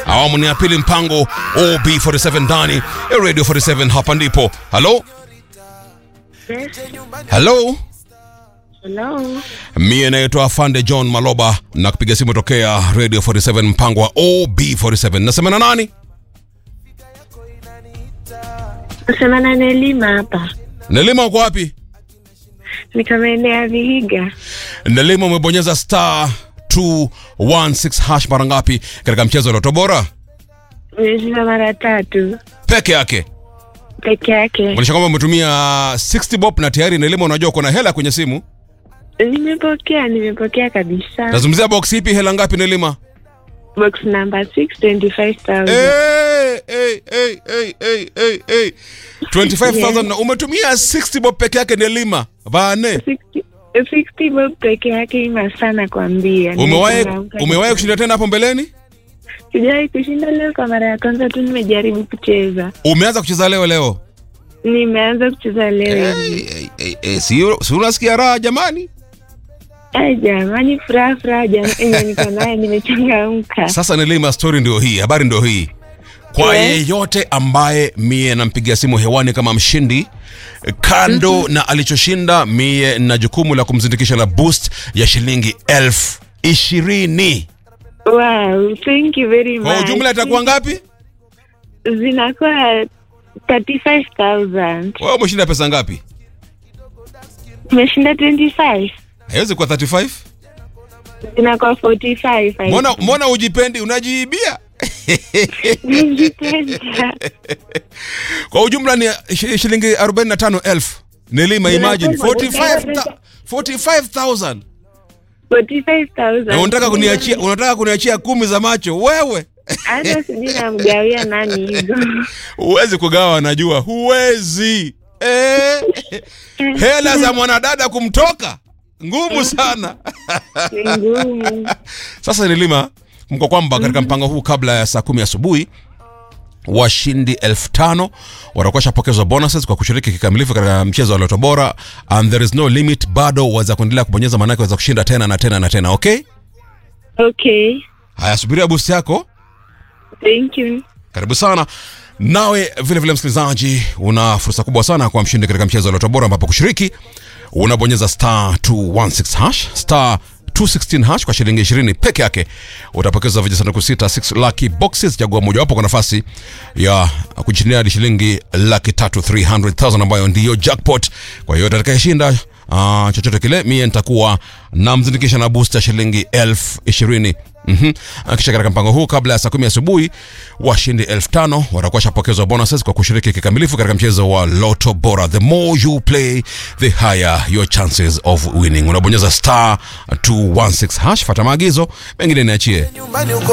awamu ni ya pili mpango ob47 ndani ya radio 47 hapa ndipo halo Yes. halo Hello. mie naitwa afande john maloba na kupiga simu tokea radio 47 mpango wa ob47 nasema na nani Nasema na Nelima hapa. nelima uko wapi Niko maeneo ya Vihiga. nelima umebonyeza star 216 hash mara ngapi katika mchezo wa loto bora Nimeshinda mara tatu peke yake peke yake. onyesha kwamba umetumia 60 bob na tayari nelima unajua kuna hela kwenye simu Nimepokea, nimepokea kabisa. nazungumzia box ipi hela ngapi nelima Box number 6 25,000. hey, hey, hey, hey, hey, hey, hey. 25000 na umetumia 60 bob peke yake nelima vane 60 60 bob peke yake ima sana kwambia. umewahi Nimechangamka umewahi kabisa. kushinda tena hapo mbeleni Sijawahi kushinda leo kwa mara ya kwanza tu nimejaribu kucheza. umeanza kucheza leo leo Nimeanza kucheza leo. hey, hey, hey, hey. si, si unasikia raha jamani Ai jamani, furaha furaha jamani, yenye niko nayo nimechangamka. sasa nelima story ndio hii habari ndio hii kwa Yeah. yeyote ambaye mie nampigia simu hewani kama mshindi kando na alichoshinda mie na jukumu la kumzindikisha na boost ya shilingi elfu ishirini Wow, thank you very much. kwa ujumla itakuwa ngapi zinakuwa 35000 wewe umeshinda pesa ngapi umeshinda 25 haiwezi kuwa 35 zinakuwa 45 mbona mbona ujipendi unajiibia Nijipenda. kwa ujumla ni shi- shilingi 45000 nilima imagine Zinasema, 45 45000 45,000. na unataka kuniachia unataka kuniachia kumi za macho wewe hata sijui namgawia nani hizo huwezi kugawa najua huwezi eh, hela za mwanadada kumtoka ngumu sana ni ngumu sasa nilima mko kwamba katika mpango huu kabla ya saa kumi asubuhi washindi elfu tano watakuwa shapokezwa bonuses kwa kushiriki kikamilifu katika mchezo wa loto bora and there is no limit bado waweza kuendelea kubonyeza maanake waweza kushinda tena na tena na tena okay okay haya subiria boost yako thank you karibu sana nawe vile vile msikilizaji una fursa kubwa sana kwa mshindi katika mchezo wa loto bora ambapo kushiriki unabonyeza star 216 hash star 216 hash kwa shilingi 20 peke yake utapokeza vijisanduku sita 6 lucky boxes chagua mojawapo kwa nafasi ya kujishindia hadi shilingi laki tatu 300000 ambayo ndiyo jackpot kwa hiyo atakayeshinda uh, chochote kile mie nitakuwa namzindikisha na booster shilingi elfu ishirini Mhm. Ah, kisha katika mpango huu kabla ya saa kumi asubuhi washindi elfu tano watakuwa shapokezwa bonuses kwa kushiriki kikamilifu katika mchezo wa loto bora the more you play the higher your chances of winning unabonyeza star 216 hash fata maagizo mengine niachie nyumbani uko